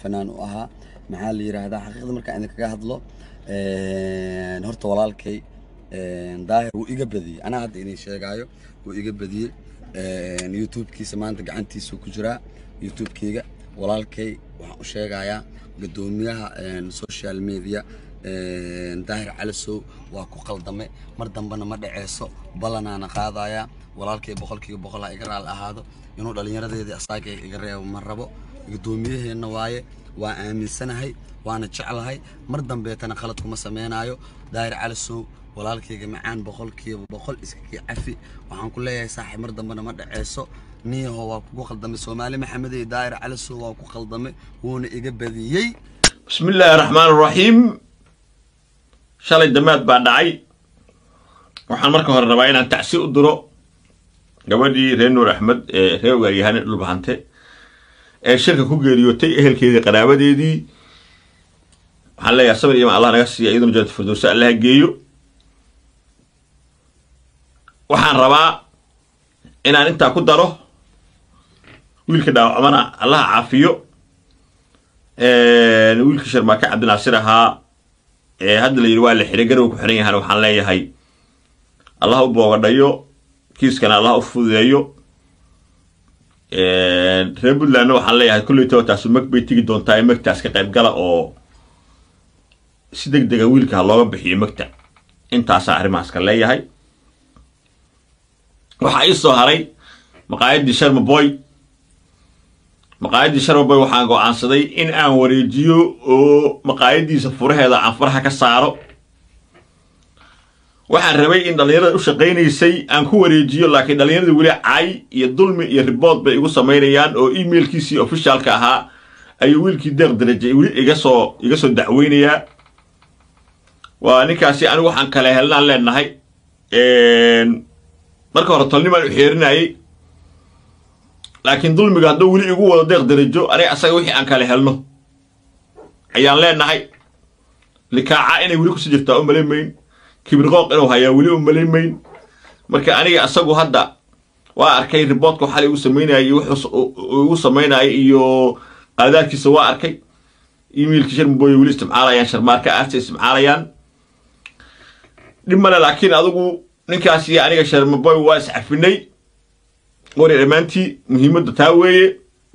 fanaan u ahaa maxaa la yiraahdaa xaqiiqda markaan idinkaga hadlo horta walaalkay daahir wuu iga badiyey anaa hadda idin sheegaayo wuu iga badiyey youtubekiisa maanta gacantiisuu ku jiraa youtubekeyga walaalkay waxaan u sheegayaa guddoomiyaha social media daahir calisow waa ku qaldame mar dambena ma dhaceyso ballanaana qaadayaa walaalkay boqolkiiba boqol ha iga raal ahaado inuu dhallinyaradeedii asaaga iga reebo ma rabo guddoomiyaheenna waaye waa aaminsanahay waana jeclahay mar dambeetana khalad kuma sameynaayo daahir calisow walaalkayga macaan boqolkiiba boqol iskakii cafi waxaan ku leeyahay saaxiib mar dambena ma dhaceyso niyaho waa kugu qaldamay soomaali maxamed iyo daahir calisow waa ku qaldamay wuuna iga badiyey bismi illaahi raxmaan raxiim shalay damaad baa dhacay waxaan marka hore rabaa inaan tacsi u diro gabadhii reer nuur axmed ee reer waaryahane dhulbahante ee shirka ku geeriyootay ehelkeedii qaraabadeedii waxaan leeyahay sabir iman allah naga siiya iyaduna janata firdowsa allaha geeyo waxaan rabaa inaan intaa ku daro wiilka dhaawacmana allaha caafiyo wiilkii sharmaake cabdinaasir ahaa ee hadda la yidhi waa la xiray garow ku xiran yahana waxaan leeyahay allah u boogadhayo kiiskana allah u fududeeyo reer puntlandna waxaan leeyahay kolleytaba taasu mag bay tegi doontaa in magtaas ka qayb gala oo si deg dega wiilka ha looga bixiyo magta intaasaa arrimahaas ka leeyahay waxaa ii soo haray maqaayaddii sharma boy maqaayaddii sharma boy waxaan go-aansaday in aan wareejiyo oo maqaayaddiisa furaheeda aan faraha ka saaro waxaan rabay in dhallinyarada u shaqaynaysay aan ku wareejiyo laakiin dhallinyarada weli cay iyo dulmi iyo ribood bay igu samaynayaan oo emailkiisii ofishaalka ahaa ayuu wiilkii deeq darajay weli iga soo iga soo dacweynayaa waa ninkaasi anigu waxaan kale helnaan leenahay marka hore tolnimaan u xeerinayay laakiin dulmiga hadduu weli igu wado deeq darajo aniga asaga wixii aan kale helno ayaan leenahay likaaca inay weli kusii jirtaa u malaymayn kibirqooq inuu hayaa weli u malaymayn marka aniga asagu hadda waa arkay riboodka xal igu samaynaya iyo wuxuu igu samaynaya iyo qaadaadkiisa waa arkay emailkii sharmaboy weli isticmaalayaan sharmaarka aarta isticmaalayaan dhib male laakiin adigu ninkaas iyo aniga sharmaboy waa iscafinay wari dhammaantii muhiimadda taa weeye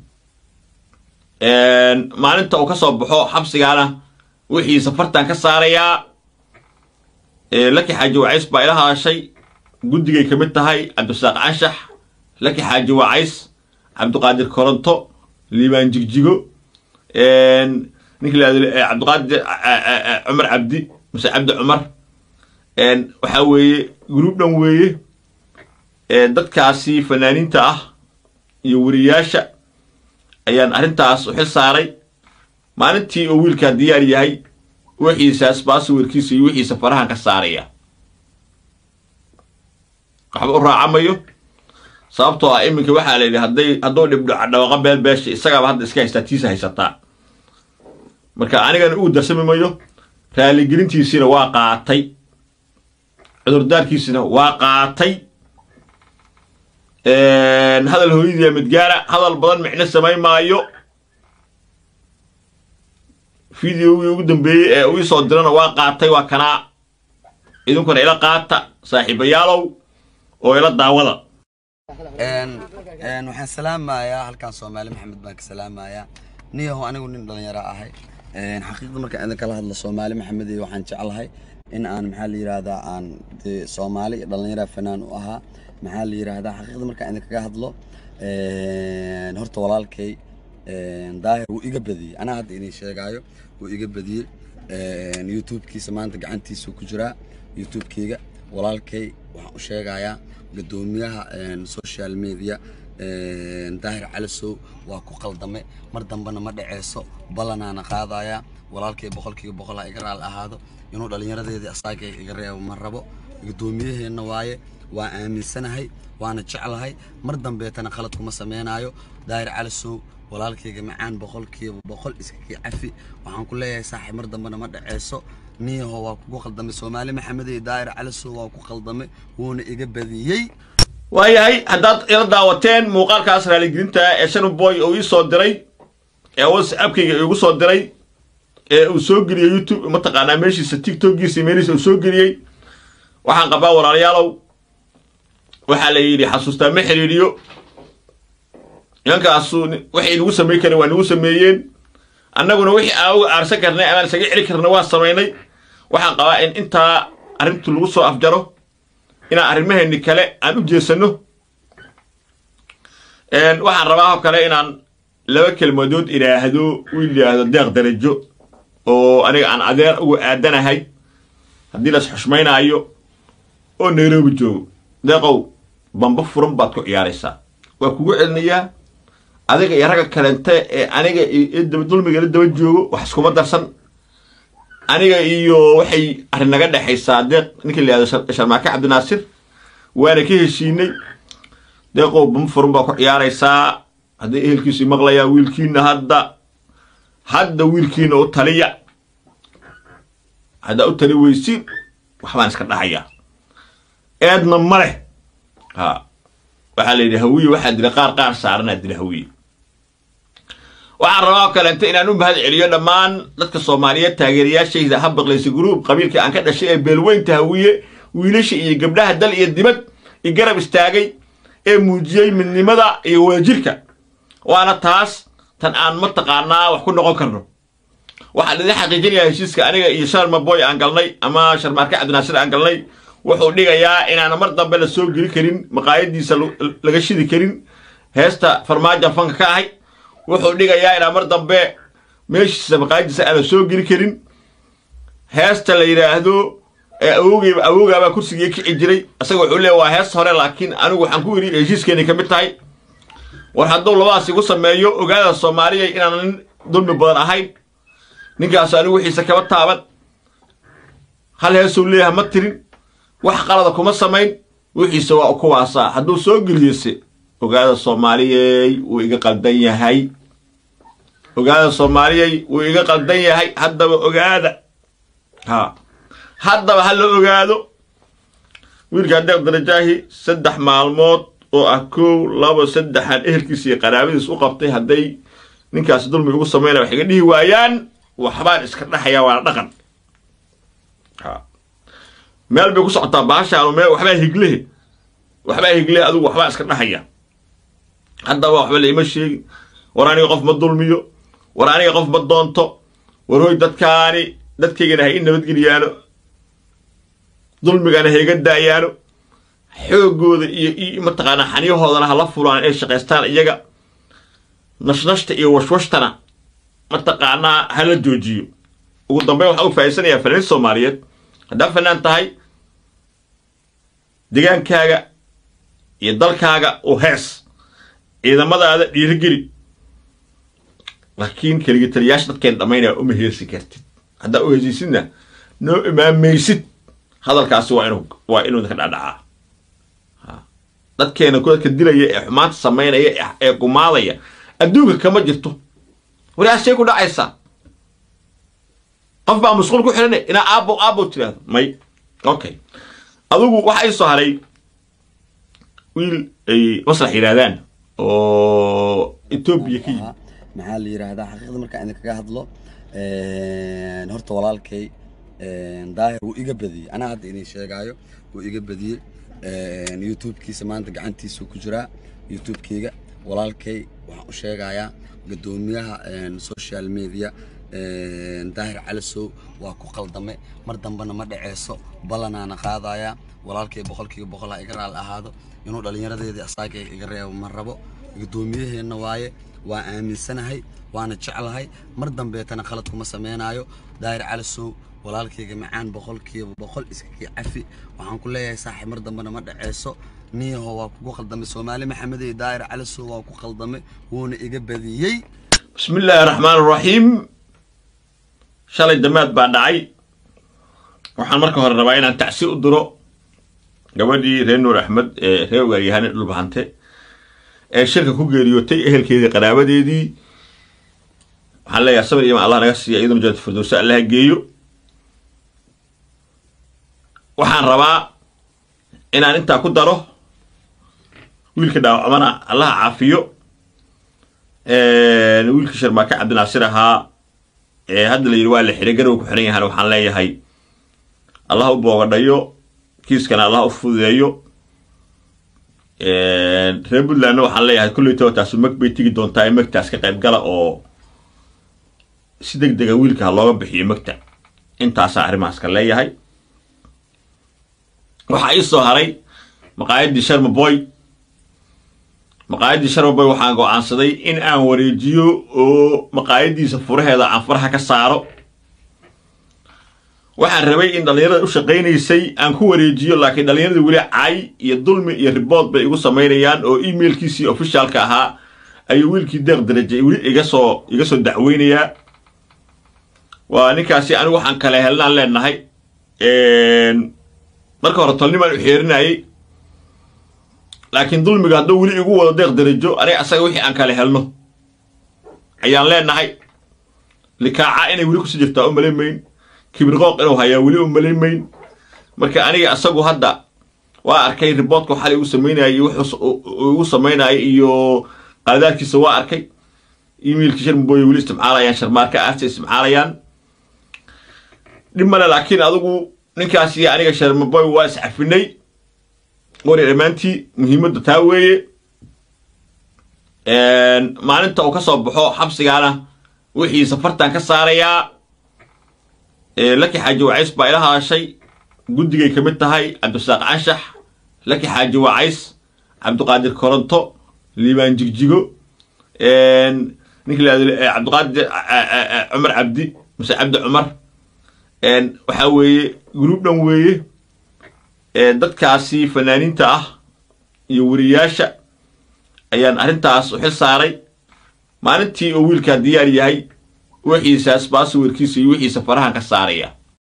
maalinta uu ka soo baxo xabsigaana wixii safartan ka saarayaa laki xaaji wacays baa ila hadashay guddigay ka mid tahay cabdisaaq canshax laki xaaji wacays cabdiqaadir koronto liibaan jigjigo ninki la cabdiqaadir cumar cabdi mase cabdi cumar waxaa weeye gruub dhan weeye dadkaasi fanaaniinta ah iyo weriyaasha ayaan arrintaas u xil saaray maalintii uu wiilkaa diyaar yahay wixiisaas baasawirkiisa iyo wixiisa farahan ka saaraya waxba u raacamayo sababtoo ah iminka waxaa la yidhi hadday hadduu dhibdhaco dhawaqa beel beesha isagaaba hadda iska haystaa tiisa haysataa marka anigana uu darsami mayo raaligelintiisiina waa qaatay cudurdaarkiisina waa qaatay hadal hooyadiiya midgaara hadal badan micno samayn maayo videogii ugu dambeeyey ee uu isoo dirana waa qaatay waa kanaa idinkuna ila qaata saaxiibayaalow oo ila daawada waxaan salaamayaa halkan soomaali maxamed baan ka salaamayaa niyaho anigu nin dhalinyaro ahay xaqiiqda markaan idin kala hadlo soomaali maxamed iyo waxaan jeclahay in aan maxaa la yiraahdaa aan dee soomaali iyo dhalinyara fanaan u ahaa maxaa la yiraahdaa xaqiiqda markaan idinkaga hadlo horta walaalkay daahir wuu iga badiyey anaa hadda idin sheegaayo wuu iga badiyey youtubekiisa maanta gacantiisuu ku jiraa youtubekeyga walaalkay waxaan u sheegayaa guddoomiyaha social media daahir calisow waa ku qaldame mar dambena ma dhaceyso ballanaana qaadayaa walaalkay boqolkiiba boqol ha iga raal ahaado inuu dhallinyaradeedii asaaga iga reebo ma rabo guddoomiyaheenna waaye waa aaminsanahay waana jeclahay mar dambeetana khalad kuma sameynaayo daahir calisow walaalkayga macaan boqolkiiba boqol iskakii cafi waxaan ku leeyahay saaxiib mar dambena ma dhaceyso niyaho waa kugu qaldamay soomaali maxamed iyo daahir calisow waa ku qaldamay wuuna iga badiyey waayahay haddaad ila daawateen muuqaalkaas raaligelinta ee shanboy uu ii soo diray ee whatsappkayga igu soo diray ee uu soo geliyey youtube mataqaanaa meeshiisa tiktokiisa meelihiisa uu soo geliyey waxaan qabaa walaalayaalow waxaa la yidhi xasuustaa ma xidhiidhiyo nimankaasu waxay nagu samayn kareen waa nagu sameeyeen annaguna wixii aan uga aarsan karnay amaan isaga celi karna waa samaynay waxaan qabaa in intaa arrintu lagu soo afjaro inaan arrimaheeni kale aan u jeesano waxaan rabaa oo kale inaan laba kelmadood idhaahdo wiil yidhaahdo deeq darajo oo aniga aan adeer uga aadanahay haddii las xushmaynaayo oo nairobi joogo deeqow bamba furan baad ku ciyaaraysaa waa kugu celinayaa adiga iyo ragga kalente ee aniga dulmiga la daba joogo wax iskuma darsan aniga iyo waxay arrin naga dhexaysaa deeq ninka la yihahdo sharmaake cabdinaasir waana ka heshiinay deeqow bamba furan baa ku ciyaaraysaa hadday ehelkiisu maqlayaa wiilkiina hadda hadda wiilkiina u taliya haddaa u tali weysiin waxbaan iska dhahayaa eedna ma leh ha waxaa la yidhi hawiye waxaa dila qaar qaar saaranaa dila hawiye waxaan rabaa oo kaleente inaan u mahad celiyo dhammaan dadka soomaaliyeed taageerayaashayda ha baqlaysa gruub qabiilkii aan ka dhashay ee beelweynta hawiye wiilasha iyo gabdhaha dal iyo dibad i garab istaagay ee muujiyey midnimada iyo wadajirka waana taas tan aan mataqaanaa wax ku noqon karno waxaan idin xaqiijinayaa heshiiska aniga iyo sharma boy aan galnay ama sharmaarke cabdinaasir aan galnay wuxuu dhigayaa inaan mar dambe la soo geli karin maqaayadiisa laga shidi karin heesta farmaajo fanka ka ahay wuxuu dhigayaa inaan mar dambe meeshiisa maqaayadiisa aan la soo geli karin heesta la yidhaahdo awogeyba awoogaabaa kursigii kici jiray isaga wuxuu leeya waa hees hore laakiin anigu waxaan ku yidhi heshiiskeenay ka mid tahay war hadduu labadaas igu sameeyo ogaada soomaaliya inaan nin dulmi badan ahayn ninkaasu anigu wixiisa kaba taaban hal heesuu leeyaha ma tirin wax qalada kuma samayn wixiisa waa kuwaasaa hadduu soo geliyese ogaada soomaaliyey wuu iga qaldan yahay ogaada soomaaliyey wuu iga qaldan yahay haddaba ogaada ha haddaba ha la ogaado wiilkaa deeq darajaahi saddex maalmood oo ah kow labo saddexaan ehelkiisa iyo qaraabadiis u qabtay hadday ninkaasi dulmi ugu samaynaya wax iga dhihi waayaan waxbaan iska dhaxayaa waana dhaqan meel bay ku socotaa baashaanu meel waxbaa higlehe waxbaa higlehe adigu waxbaa iska dhaxaya haddaba waxba laima sheegin war aniga qof ma dulmiyo war aniga qof ma doonto war hoy dadkaani dadkaygana ha i nabadgeliyaano dulmigana ha iga daayaano xoogooda iyo mataqaanaa xaniyahoodana hala fulaan ay shaqaystaan iyaga nashnashta iyo washwashtana mataqaanaa hala joojiyo ugu dambeyn waxaan u faa'iidsanayaa fanaaniin soomaaliyeed haddaa fanaan tahay degaankaaga iyo dalkaaga u hees ciidamadaada dhiirigeli laakiin keligii taliyaasha dadkeen dhammaynaya uma heesi kartid haddaa u heesaysidna noo imaamaysid hadalkaasi waa inuu waa inuu ka dhacdhacaa dadkeena dadka dilaya ee xumaanta samaynaya ee gumaadaya adduunka kama jirto walaashay ku dhacaysaa qof baa musquul ku xidhanay inaa aabo aabo tiraahdo may okay adigu waxa ay soo haray wiil ay maslax yidhaahdaan oo etoobiya ka yimid maxaa la yidhaahdaa xaqiiqda markaan idin kaga hadlo horta walaalkay daahir wuu iga badiyey anaa hadda idin sheegaayo wuu iga badiyey youtubekiisa maanta gacantiisuu ku jiraa youtubekeyga walaalkay waxaan u sheegayaa guddoomiyaha social media daahir calisow waa ku qaldame mar dambena ma dhaceyso ballanaana qaadaya walaalkay boqolkiiba boqol ha iga raali ahaado inuu dhallinyaradeedii asaaga iga reebo ma rabo guddoomiyaheenna waaye waa aaminsanahay waana jeclahay mar dambeetana khalad kuma sameynaayo daahir calisow walaalkayga macaan boqolkiiba boqol iskakii cafi waxaan ku leeyahay saaxiib mar dambena ma dhaceyso niyaho waa kugu qaldamay soomaali maxamed iyo daahir calisow waa ku qaldamay wuuna iga badiyey bismi illaahi raxmaan raxiim shalay damaad baa dhacay waxaan marka hore rabaa inaan tacsi u diro gabadhii reer nuur axmed ee reer ogaaryahane dhulbahante ee shirka ku geeriyootay ehelkeedii qaraabadeedii waxaan leeyahay sabir iyo ma allah naga siiya iyaduna jannatu firdowsa allaha geeyo waxaan rabaa inaan intaa ku daro wiilka dhaawacmana allaha caafiyo wiilkii sharmaake cabdinaasir ahaa ee hadda la yidhi waa la xiray garow ku xiran yahana waxaan leeyahay allah u boogadhayo kiiskana allah u fududeeyo reer puntlandna waxaan leeyahay kulleytaba taasu mag bay tegi doontaa ee magtaas ka qayb gala oo si deg dega wiilka ha looga bixiyo magta intaasaa arrimahaas ka leeyahay waxaa ii soo haray maqaayaddii sharma boy maqaayaddii sharma boy waxaan go-aansaday in aan wareejiyo oo maqaayaddiisa furaheeda aan faraha ka saaro waxaan rabay in dhallinyarada u shaqaynaysay aan ku wareejiyo laakiin dhallinyarada weli cay iyo dulmi iyo ribood bay igu samaynayaan oo emailkiisii ofishaalka ahaa ayuu wiilkii deeq daraje weli iga soo iga soo dacweynayaa waa ninkaasi anigu waxaan kale helnaan leenahay marka hore tolnimaan u xeerinayay laakiin dulmiga hadduu weli igu wado deeq darajo aniga asaga wixii aan kale helno ayaan leenahay likaaca inay weli kusii jirtaa u malayn mayn kibirqooq inuu hayaa weli u malayn mayn marka aniga asagu hadda waa arkay riboodka xalay igu samaynayay iyo wuxuu igu samaynayay iyo qaladaadkiisa waa arkay emailkii sharmaboy weli isticmaalayaan sharmaarka aasta isticmaalayaan dhib male laakiin adigu ninkaas iyo aniga sharmaboy waa iscafinay wari dhammaantii muhiimadda taa weeye maalinta uu ka soo baxo xabsigaana wixii safartan ka saarayaa laki xaaji wacays baa ila hadashay guddigay ka mid tahay cabdisaaq canshax laki xaaji wacays cabdiqaadir koronto liibaan jigjigo ninka la cabdiqaadir cumar cabdi mase cabdi cumar waxaa weeye gruub dhan weeye dadkaasi fanaaniinta ah iyo weriyaasha ayaan arrintaas u xil saaray maalintii oo wiilkaa diyaar yahay wixiisaas baasawirkiisa iyo wixiisa farahan ka saaraya